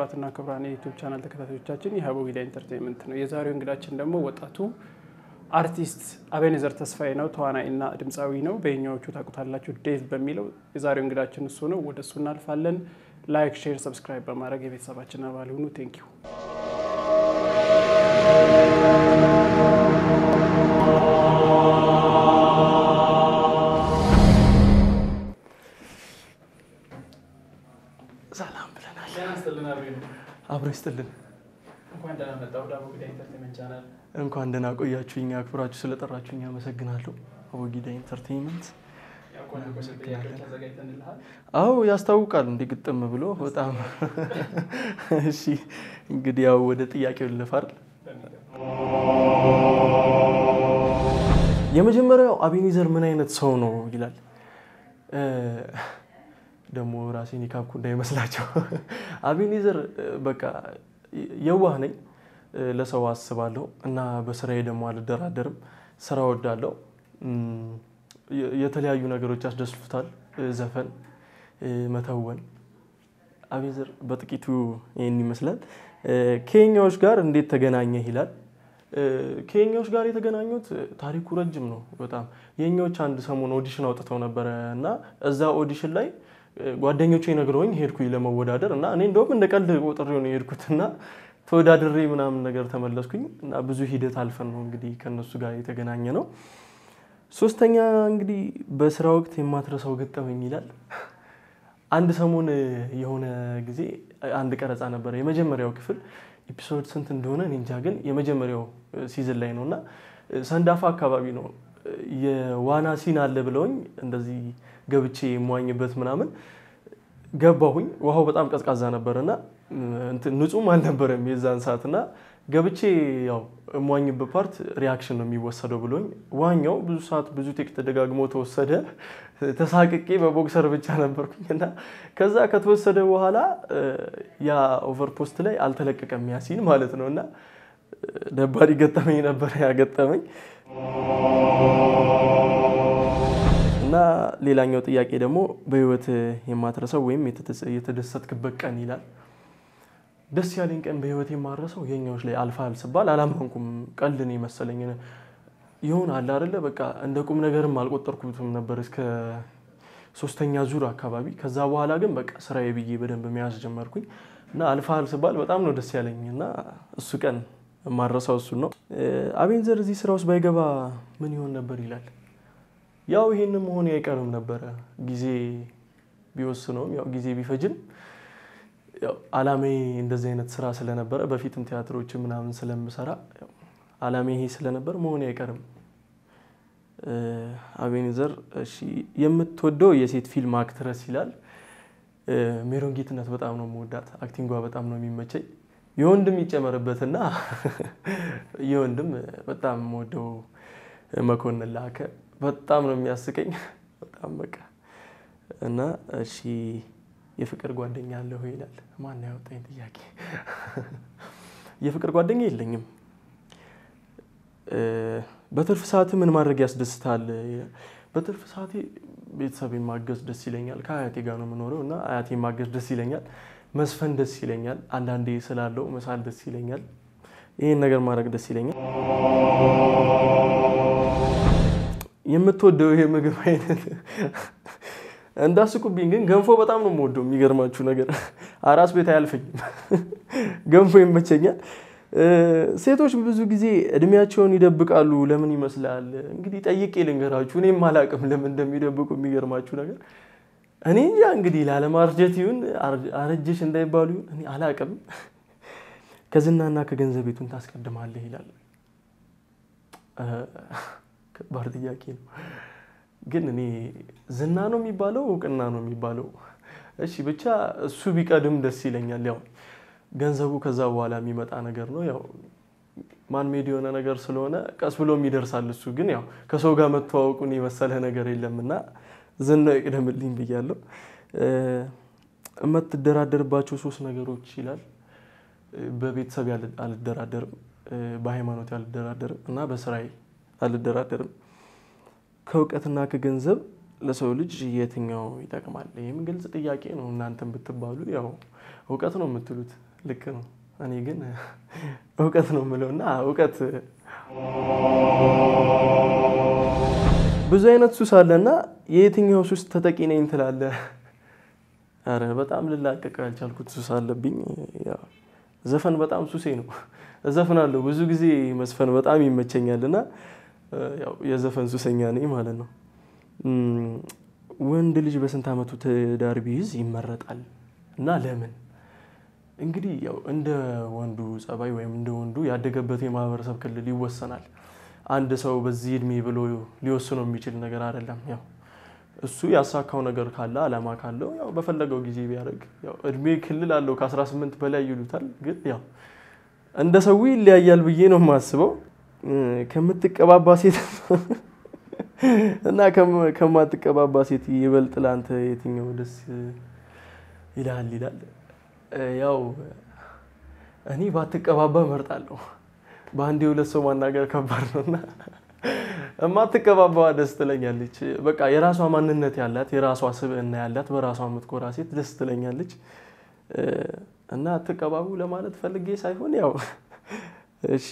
ክቡራትና ክቡራን የዩቱብ ቻናል ተከታታዮቻችን ይህ አቦጊዳ ኢንተርቴንመንት ነው። የዛሬው እንግዳችን ደግሞ ወጣቱ አርቲስት አቤኔዘር ተስፋዬ ነው። ተዋናይና ድምፃዊ ነው። በኛዎቹ ታውቁታላችሁ ዴቭ በሚለው የዛሬው እንግዳችን እሱ ነው። ወደ እሱ እናልፋለን። ላይክ፣ ሼር፣ ሰብስክራይብ በማድረግ የቤተሰባችን አባል ሁኑ። ቴንኪዩ ሰላም ብለናል። አብሮ ይስጥልን። እንኳን ደህና መጣ ወደ አቦጊዳ ኢንተርቴንመንት ቻናል። እንኳን ደህና ቆያችሁኝ። አክብራችሁ ስለጠራችሁኝ አመሰግናለሁ። አቦጊዳ ኢንተርቴንመንት ያው ቆንጆ ቆንጆ ጥያቄዎች አዘጋጅተንልሃል። አዎ ያስታውቃል። እንዲህ ግጥም ብሎ በጣም እሺ። እንግዲህ ያው ወደ ጥያቄው ልለፋል። የመጀመሪያው አቤኔዘር ምን አይነት ሰው ነው ይላል። ደግሞ ራሴን የካብኩ እንዳይመስላቸው። አቤኔዘር በቃ የዋህ ነኝ፣ ለሰው አስባለሁ እና በስራዬ ደግሞ አልደራደርም። ስራ ወዳለው የተለያዩ ነገሮች ያስደስቱታል። ዘፈን፣ መተወን። አቤኔዘር በጥቂቱ ይህን ይመስላል። ከኛዎች ጋር እንዴት ተገናኘህ ይላል። ከኛዎች ጋር የተገናኙት ታሪኩ ረጅም ነው በጣም። የኛዎች አንድ ሰሞን ኦዲሽን አውጥተው ነበረ እና እዛ ኦዲሽን ላይ ጓደኞቼ ነግረውኝ ሄድኩኝ ለመወዳደር እና እኔ እንደውም እንደ ቀልድ ቆጥሬው ነው የሄድኩት እና ተወዳድሬ ምናምን ነገር ተመለስኩኝ እና ብዙ ሂደት አልፈን ነው እንግዲህ ከእነሱ ጋር የተገናኘ ነው። ሶስተኛ እንግዲህ በስራ ወቅት የማትረሳው ገጠመኝ ይላል። አንድ ሰሞን የሆነ ጊዜ አንድ ቀረጻ ነበረ የመጀመሪያው ክፍል ኤፒሶድ ስንት እንደሆነ እኔ እንጃ፣ ግን የመጀመሪያው ሲዝን ላይ ነው እና ሰንዳፋ አካባቢ ነው የዋና ሲን አለ ብለውኝ እንደዚህ ገብቼ የሟኝበት ምናምን ገባሁኝ። ውሃው በጣም ቀዝቃዛ ነበር እና ንጹህም አልነበረም የዛን ሰዓት እና ገብቼ ያው እሟኝበት ፓርት ሪያክሽን ነው የሚወሰደው ብሎኝ ዋኛው ብዙ ሰዓት ብዙ ቴክ ተደጋግሞ ተወሰደ። ተሳቅቄ በቦክሰር ብቻ ነበርኩኝ እና ከዛ ከተወሰደ በኋላ ያ ኦቨርፖስት ላይ አልተለቀቀም ያሲን ማለት ነው እና ደባሪ ገጠመኝ ነበር ያገጠመኝ። እና ሌላኛው ጥያቄ ደግሞ በህይወት የማትረሰው ወይም የተደሰትክበት ቀን ይላል። ደስ ያለኝ ቀን በህይወት የማረሰው የኛዎች ላይ አልፋል ስባል አላመንኩም። ቀልድን የመሰለኝ ይሆን አለ አይደለ በቃ እንደ ቁም ነገርም አልቆጠርኩትም ነበር እስከ ሶስተኛ ዙር አካባቢ። ከዛ በኋላ ግን በቃ ስራዬ ብዬ በደንብ መያዝ ጀመርኩኝ እና አልፋል ስባል በጣም ነው ደስ ያለኝ እና እሱ ቀን የማረሰው እሱን ነው። አቤኔዘር እዚህ ስራ ውስጥ ባይገባ ምን ይሆን ነበር ይላል። ያው ይሄን መሆን አይቀርም ነበረ ጊዜ ቢወስነውም ያው ጊዜ ቢፈጅም አላማዬ እንደዚህ አይነት ስራ ስለነበረ በፊትም ቲያትሮችን ምናምን ስለምሰራ አላማዬ ይሄ ስለነበር መሆን አይቀርም። አቤኔዘር እሺ፣ የምትወደው የሴት ፊልም አክትረስ ይላል። ሜሮን ጌትነት በጣም ነው የምወዳት፣ አክቲንጓ በጣም ነው የሚመቸኝ። የወንድም ይጨመርበትና የወንድም በጣም የምወደው መኮንን ላከ በጣም ነው የሚያስቀኝ። በጣም በቃ እና እሺ የፍቅር ጓደኛ አለሁ ይላል። ማን ያወጣኝ ጥያቄ? የፍቅር ጓደኛ የለኝም። በትርፍ ሰዓት ምን ማድረግ ያስደስታል? በትርፍ ሰዓቴ ቤተሰብ ማገዝ ደስ ይለኛል። ከአያቴ ጋር ነው የምኖረው እና አያቴ ማገዝ ደስ ይለኛል። መስፈን ደስ ይለኛል። አንዳንዴ ስላለው መሳል ደስ ይለኛል። ይህን ነገር ማድረግ ደስ ይለኛል። የምትወደው ይሄ ምግብ አይነት እንዳስቁብኝ ግን ገንፎ በጣም ነው የምወደው። የሚገርማችሁ ነገር አራስ ቤት አያልፈኝም፣ ገንፎ ይመቸኛል። ሴቶች ብዙ ጊዜ እድሜያቸውን ይደብቃሉ። ለምን ይመስላል? እንግዲህ ጠይቄ ልንገራችሁ። እኔም አላቅም ለምን እንደሚደብቁ። የሚገርማችሁ ነገር እኔ እንጃ እንግዲህ ላለማርጀት ይሁን አረጀሽ እንዳይባሉ ይሁን እኔ አላቅም። ከዝናና ከገንዘብ ቤቱን ታስቀድማለህ ይላል። ከባድ ጥያቄ ነው። ግን እኔ ዝና ነው የሚባለው እውቅና ነው የሚባለው? እሺ ብቻ እሱ ቢቀድም ደስ ይለኛል። ያው ገንዘቡ ከዛ በኋላ የሚመጣ ነገር ነው። ያው ማን ሜድ የሆነ ነገር ስለሆነ ቀስ ብሎም ይደርሳል። እሱ ግን ያው ከሰው ጋር መተዋወቁን የመሰለ ነገር የለም እና ዝናው ይቅደምልኝ ብያለሁ። የምትደራደርባቸው ሶስት ነገሮች ይላል። በቤተሰብ አልደራደርም፣ በሃይማኖት አልደራደርም እና በስራዬ አልደራደርም። ከእውቀትና ከገንዘብ ለሰው ልጅ የትኛው ይጠቅማል? ይህም ግልጽ ጥያቄ ነው። እናንተን ብትባሉ ያው እውቀት ነው የምትሉት። ልክ ነው። እኔ ግን እውቀት ነው የምለው እና እውቀት ብዙ አይነት ሱስ አለና የየትኛው ሱስ ተጠቂ ነኝ ትላለህ? አረ በጣም ልላቀቅ ያልቻልኩት ሱስ አለብኝ። ያው ዘፈን በጣም ሱሴ ነው። እዘፍናለሁ ብዙ ጊዜ መስፈን በጣም ይመቸኛል እና ያው የዘፈን ሱሰኛ ነኝ ማለት ነው። ወንድ ልጅ በስንት ዓመቱ ትዳር ቢይዝ ይመረጣል እና ለምን? እንግዲህ ያው እንደ ወንዱ ጸባይ ወይም እንደ ወንዱ ያደገበት የማህበረሰብ ክልል ይወሰናል። አንድ ሰው በዚህ እድሜ ብሎ ሊወስነው የሚችል ነገር አይደለም። ያው እሱ ያሳካው ነገር ካለ አላማ ካለው ያው በፈለገው ጊዜ ቢያደርግ ያው እድሜ ክልል አለው ከ18 በላይ ይሉታል። ግን ያው እንደ ሰው ይለያያል ብዬ ነው የማስበው። ከምትቀባባ ሴት እና ከማትቀባባ ሴት ይበልጥ ለአንተ የትኛው ደስ ይልሃል ይላል። ያው እኔ ባትቀባባ እመርጣለሁ። በአንድ የሁለት ሰው ማናገር ከባድ ነው እና የማትቀባባዋ ደስ ትለኛለች። በቃ የራሷ ማንነት ያላት የራሷ ስብዕና ያላት በራሷ የምትኮራ ሴት ደስ ትለኛለች። እና አትቀባቡ ለማለት ፈልጌ ሳይሆን ያው እሺ፣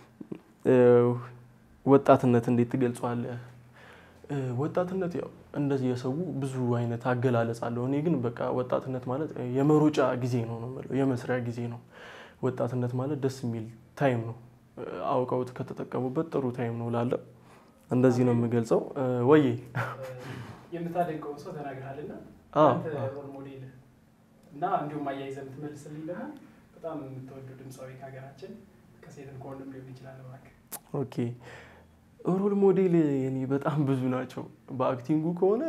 ወጣትነት እንዴት ትገልጸዋለህ? ወጣትነት ያው እንደዚህ የሰው ብዙ አይነት አገላለጽ አለው። እኔ ግን በቃ ወጣትነት ማለት የመሮጫ ጊዜ ነው ነው የምለው፣ የመስሪያ ጊዜ ነው። ወጣትነት ማለት ደስ የሚል ታይም ነው። አውቀውት ከተጠቀሙበት ጥሩ ታይም ነው ላለው እንደዚህ ነው የምገልጸው። ወዬ የምታደንቀውን ሰው ተናግረሃልና ሮል ሞዴል እና እንዲሁም አያይዘህ የምትመልስልኝ ደግሞ በጣም የምትወዱ ድምፃዊ ከሀገራችን ከሴትም ከወንድም ሊሆን ይችላል። እባክህ ኦኬ ሮል ሞዴል የኔ በጣም ብዙ ናቸው። በአክቲንጉ ከሆነ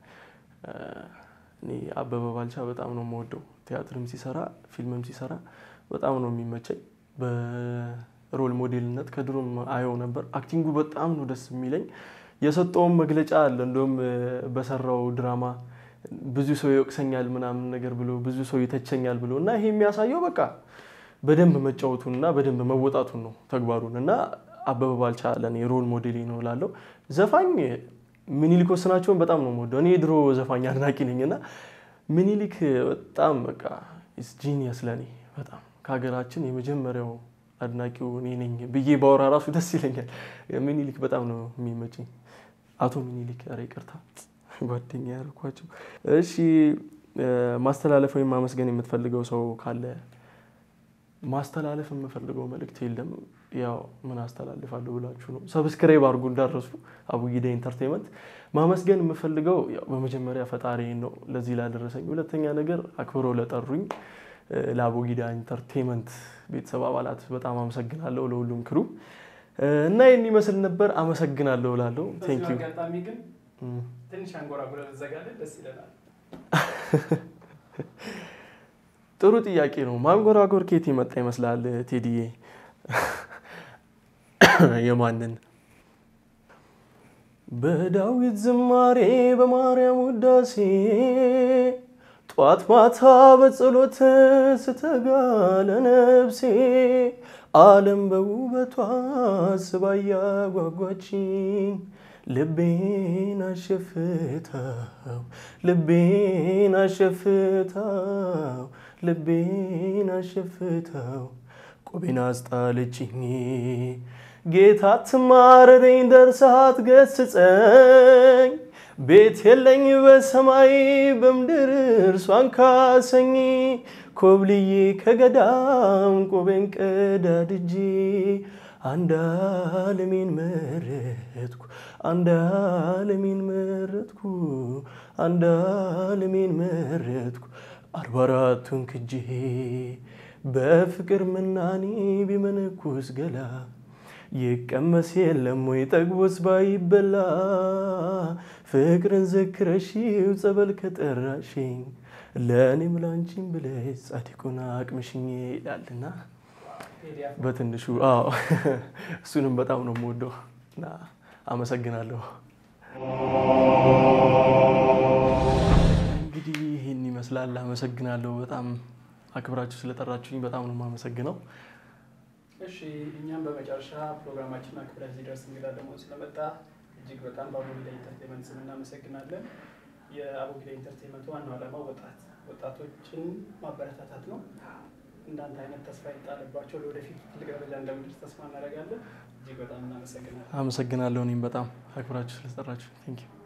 እኔ አበበ ባልቻ በጣም ነው የምወደው። ቲያትርም ሲሰራ ፊልምም ሲሰራ በጣም ነው የሚመቸኝ። በሮል ሞዴልነት ከድሮም አየው ነበር። አክቲንጉ በጣም ነው ደስ የሚለኝ። የሰጠውም መግለጫ አለ። እንደውም በሰራው ድራማ ብዙ ሰው ይወቅሰኛል ምናምን ነገር ብሎ ብዙ ሰው ይተቸኛል ብሎ እና ይሄ የሚያሳየው በቃ በደንብ መጫወቱን እና በደንብ መወጣቱን ነው ተግባሩን እና አበበ ባልቻ ለእኔ ሮል ሞዴሌ ነው እላለሁ። ዘፋኝ ምኒልክ ወስናቸውን በጣም ነው የምወደው። እኔ የድሮ ዘፋኝ አድናቂ ነኝ እና ምኒልክ በጣም በቃ ጂኒየስ ለእኔ በጣም ከሀገራችን የመጀመሪያው አድናቂው እኔ ነኝ ብዬ ባወራ ራሱ ደስ ይለኛል። ምኒልክ በጣም ነው የሚመቸኝ። አቶ ምኒልክ ኧረ ይቅርታ ጓደኛ ያልኳቸው። እሺ ማስተላለፍ ወይም ማመስገን የምትፈልገው ሰው ካለ? ማስተላለፍ የምፈልገው መልእክት የለም። ያው ምን አስተላልፋለሁ ብላችሁ ነው። ሰብስክራይብ አድርጉ እንዳረሱ አቡጊዳ ኢንተርቴንመንት። ማመስገን የምፈልገው ያው በመጀመሪያ ፈጣሪን ነው ለዚህ ላደረሰኝ። ሁለተኛ ነገር አክብረው ለጠሩኝ ለአቡጊዳ ኢንተርቴንመንት ቤተሰብ አባላት በጣም አመሰግናለሁ። ለሁሉም ክሩ እና ይህን ይመስል ነበር። አመሰግናለሁ እላለሁ። ቴንክ ዩ። አጋጣሚ ግን ትንሽ አንጎራጉረ ዘጋለን ደስ ይለናል። ጥሩ ጥያቄ ነው። ማንጎራጎር ከየት የመጣ ይመስላል ቴዲዬ? የማንን በዳዊት ዝማሬ በማርያም ውዳሴ ጧት ማታ በጸሎት ስተጋ ለነፍሴ ዓለም በውበቷ ስባ ያጓጓችኝ ልቤን አሸፍታው ልቤን አሸፍታው ልቤን አሸፍታው ቆቤን አስጣለችኝ ጌታ ትማረረኝ ደርሳት ገስጸኝ ቤት የለኝ በሰማይ በምድር እርሷን ካሰኝ ኮብልዬ ከገዳም ቆቤን ቀዳድጄ አንድ ዓለሜን መረጥኩ አንድ ዓለሜን መረጥኩ አንድ ዓለሜን መረጥኩ አርባ አራቱን ክጄ በፍቅር ምናኔ ቢመነኩስ ገላ ይቀመስ የለም ወይ ጠግቦስ ባይበላ ፍቅርን ዘክረሽው ጸበል ከጠራሽኝ ለእኔም ላንቺም ብለሽ ጻድቁን አቅምሽኝ ይላልና በትንሹ አዎ እሱንም በጣም ነው የምወደው እና አመሰግናለሁ። እንግዲህ ይህን ይመስላል። አመሰግናለሁ። በጣም አክብራችሁ ስለጠራችሁኝ በጣም ነው የማመሰግነው። እሺ እኛም በመጨረሻ ፕሮግራማችን አክብረህ እዚህ ድረስ እንግዳ ደግሞ ስለመጣ እጅግ በጣም በአቡጊዳ ኢንተርቴንመንት ስም እናመሰግናለን። የአቡጊዳ ኢንተርቴንመንት ዋናው ዓላማ ወጣት ወጣቶችን ማበረታታት ነው። እንዳንተ አይነት ተስፋ ይጣልባቸው ለወደፊት ትልቅ ደረጃ እንደምድረስ ተስፋ እናደርጋለን። እጅግ በጣም እናመሰግናለን። አመሰግናለሁ። እኔም በጣም አክብራችሁ ስለጠራችሁ ቴንክ ዩ።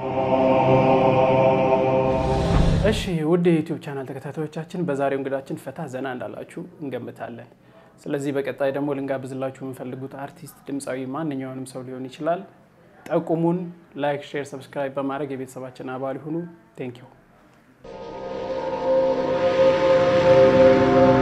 እሺ ውድ የዩቲዩብ ቻናል ተከታታዮቻችን በዛሬው እንግዳችን ፈታ ዘና እንዳላችሁ እንገምታለን። ስለዚህ በቀጣይ ደግሞ ልንጋብዝላችሁ የምንፈልጉት አርቲስት፣ ድምፃዊ ማንኛውንም ሰው ሊሆን ይችላል። ጠቁሙን። ላይክ፣ ሼር፣ ሰብስክራይብ በማድረግ የቤተሰባችን አባል ይሁኑ። ቴንክ ዩ